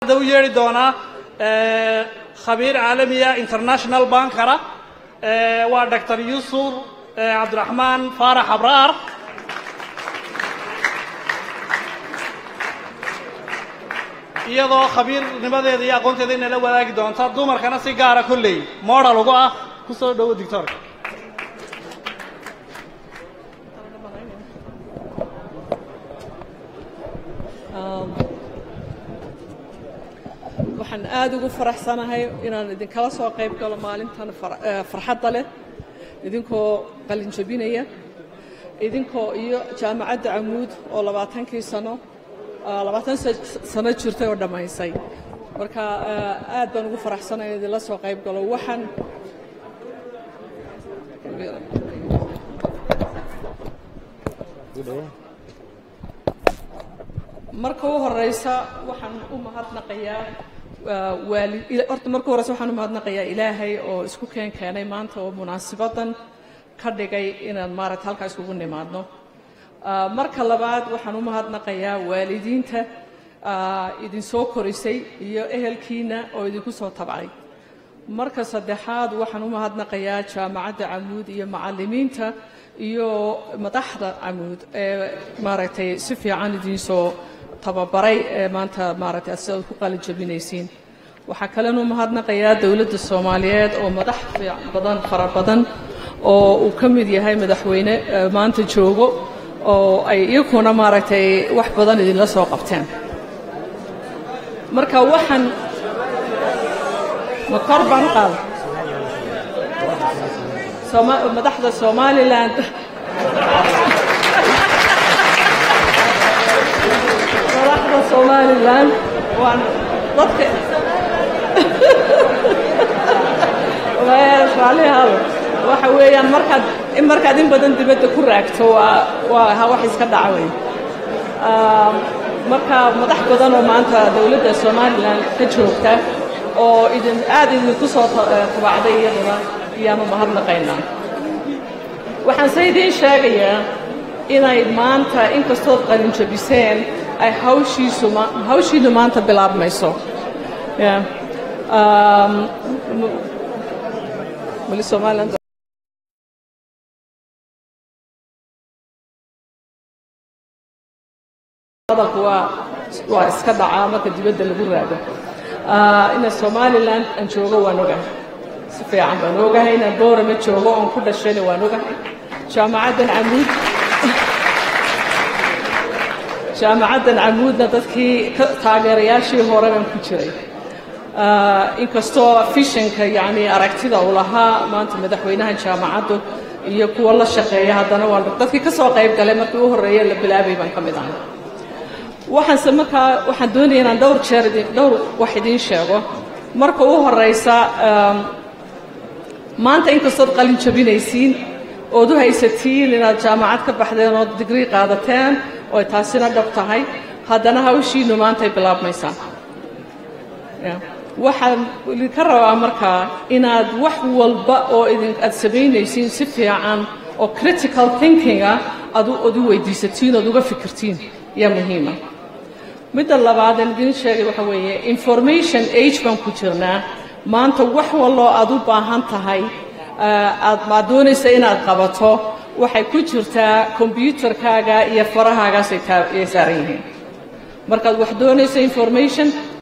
hadda u yeedhi doonaa khabiir caalamiya international bankara waa doctor yuusuf cabdiraxmaan faarax abraar iyadoo khabiirnimadeeda iyo aqoonteeda inala wadaagi doonta dumarkana si gaara kolley modal ugu ah ku soo dhowo dictorka waxaan aada ugu faraxsanahay inaan idinkala soo qayb galo maalintan farxadda leh idinkoo qalin jabinaya idinkoo iyo jaamacadda camuud oo labaatankii sano labaatan sano jirtay oo dhammaysay marka aad baan ugu faraxsanaya in idinla soo qayb galo waxaan marka u horeysa waxaan u mahadnaqayaa waali horta marka horeysa waxaan u mahadnaqayaa ilaahay oo isku keen keenay maanta oo munaasibadan ka dhigay inaan maaragta halkaa iskugu nimaadno marka labaad waxaan u mahadnaqayaa waalidiinta idinsoo korisay iyo ehelkiina oo idinku soo tabcay marka saddexaad waxaan u mahadnaqayaa jaamacadda camuud iyo macallimiinta iyo madaxda camuud ee maaragtay si fiican idinsoo tababaray ee maanta maaragtay ad sidaad ku qalin jabinaysiin waxaa kalenu mahadnaqayaa dowladda soomaaliyeed oo madax badan fara badan oo uu ka mid yahay madaxweyne maanta joogo oo ay iyakuna maaragtay wax badan idinla soo qabteen marka waxaan ma kor baan u qaada madaxda somalilan madaxda somalilan waan dadka raalihaado waxa weeyaan markaad markaad in badan dibadda ku raagto waa waa ha wax iska dhaca wey marka madax badan oo maanta dowladda somalilan ka joogta oo idin aad idinku soo tabacday iyaduna ayaanu mahadnaqaynaa waxaan se idiin sheegayaa inay maanta inkastood qalin jabiseen ay hawshiisu hawshiinu maanta bilaabmayso wali somaliland hadalku waa waa iska dhacaa marka dibadda lagu raago ina somalilan aan joogo waan ogahay si fiican baan ogahay inaan boorama joogo oon ku dhashayna waan ogahay jaamacaddan camuud jaamacaddan camuudna dadkii taageerayaashii hore baan ku jiray inkastoo fishanka yacni aragtida uu lahaa maanta madaxweynaha jaamacaddu iyo kuwa la shaqeeya haddana waan dadkii ka soo qayb galay markii u horreeye la bilaabay baan ka mid ahay waxaanse markaa waxaan doonaya inaan dhowr jeer dhowr wax idiin sheego marka u horeysa maanta inkastood qalin jabinaysiin ood u haysatiin inaad jaamacad ka baxdeen ood digrii qaadateen oo taasina dhab tahay haddana hawshiinu maantay bilaabmaysaa waxaan idinka rabaa markaa inaad wax walba oo idin aad samaynaysiin si fiican oo critical thinking ah ad ood u weydiisatiin ood uga fikirtiin yaa muhiima midda labaadaan idiin sheegay waxa weeye information age baan ku jirnaa maanta wax walloo aad u baahan tahay aad maad doonaysa inaad qabato waxay ku jirtaa kombyuutarkaaga iyo farahaagaasay saaran yihiin markaad wax doonayso information